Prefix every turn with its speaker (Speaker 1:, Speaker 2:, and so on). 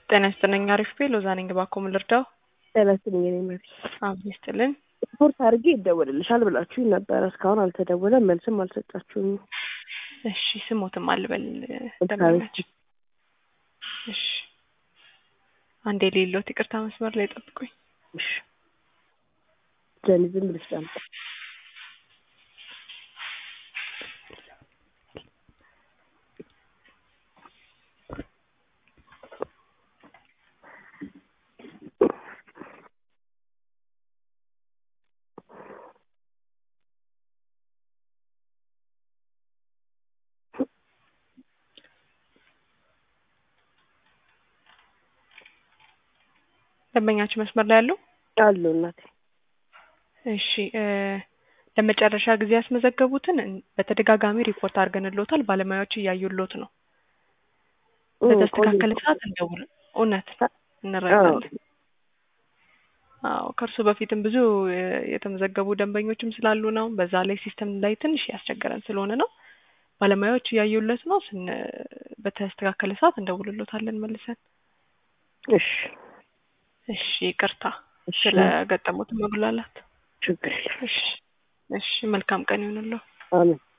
Speaker 1: ጤና ይስጥልኝ። አሪፍ ቤ ሎዛ ነኝ። እባክዎ ምን ልርዳው?
Speaker 2: ጤና ይስጥልኝ። እኔ መሪ
Speaker 1: አብ ይስጥልን።
Speaker 2: ሪፖርት አድርጌ ይደወልልሻል ብላችሁኝ ነበረ። እስካሁን አልተደወለም፣ መልስም አልሰጣችሁኝ።
Speaker 1: እሺ ስሞትም አልበል
Speaker 2: ኤልሳቤጥ
Speaker 1: ደንበኛችን። እሺ አንዴ ሌሎት ይቅርታ፣ መስመር ላይ ጠብቁኝ።
Speaker 2: እሺ ጀኒ ዝም ብለሽ ዳምጪ።
Speaker 1: ደንበኛችን መስመር ላይ ያለው
Speaker 2: አሉ እናቴ።
Speaker 1: እሺ እ ለመጨረሻ ጊዜ ያስመዘገቡትን በተደጋጋሚ ሪፖርት አድርገንሎታል። ባለሙያዎች እያዩሎት ነው።
Speaker 2: እ
Speaker 1: በተስተካከለ
Speaker 2: ቆየ-
Speaker 1: ሰዓት እንደውል። እውነት እንረዳለን። አዎ ከእርሱ በፊትም ብዙ እ የተመዘገቡ ደንበኞችም ስላሉ ነው። በዛ ላይ ሲስተም ላይ ትንሽ ያስቸገረን ስለሆነ ነው። ባለሙያዎች እያዩለት ነው። ስን በተስተካከለ ሰዓት እንደውልሎታለን መልሰን።
Speaker 2: እሺ
Speaker 1: እሺ ይቅርታ
Speaker 2: እሺ
Speaker 1: ስለገጠሙት መጉላላት።
Speaker 2: ችግር የለም።
Speaker 1: እሺ እሺ መልካም ቀን ይሁንልዎ።
Speaker 2: አሜን